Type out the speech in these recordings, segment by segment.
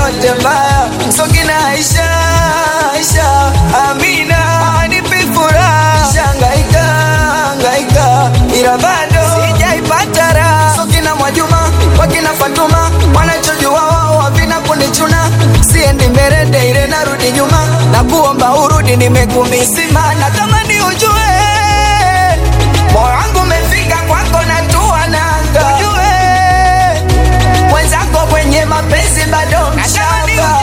yote mbaya sokina Aisha Aisha Amina anipi furaha shangaika hangaika ila bado sijaipata raha sokina Mwajuma wakina Fatuma wanachojua wao havina kunichuna siendi mbele daire narudi nyuma na kuomba urudi nimekumisima na kama ni ujue moyo wangu umefika kwako na tua nanga ujue mwenzako kwenye mapenzi bado mshamba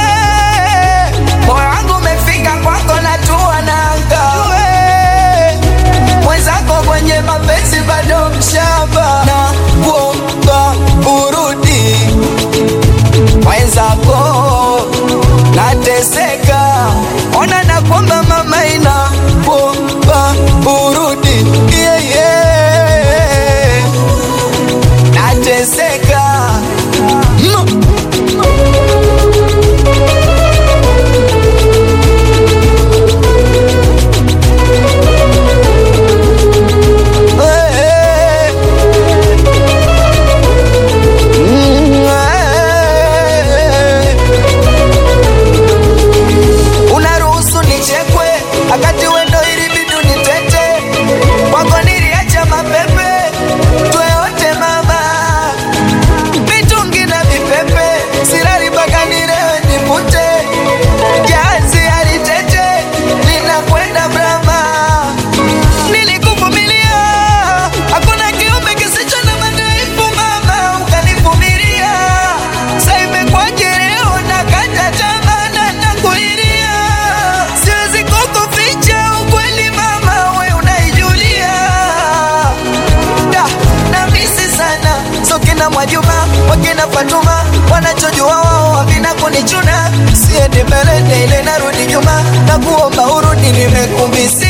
moyo wangu umefika kwako na tua nanga ujue mwenzako kwenye mapenzi bado mshamba na kuomba urudi mwenzako nateseka ona na kwamba mama ina kuomba urudi yeah, yeah. nateseka mm. Eh, mm, eh. unaruhusu nichekwe akati wendo ili bidu nitete kwako niliacha mapepe tweote mama mitungi na vipepe sirari mpaka nilewe nipute jazi alitete linakwenda brama nilikuvumilia hakuna kiumbe kisicho na madhaifu mama ukanivumilia saimekwaje leo nakata tamaa na nakulilia siwezi kukuficha ukweli mama we unaijulia da na misi sana sokina Mwajuma wakina Fatuma wanachojua wao havina kunichuna siendi mbele ile narudi nyuma na kuomba urudi nimekumbisi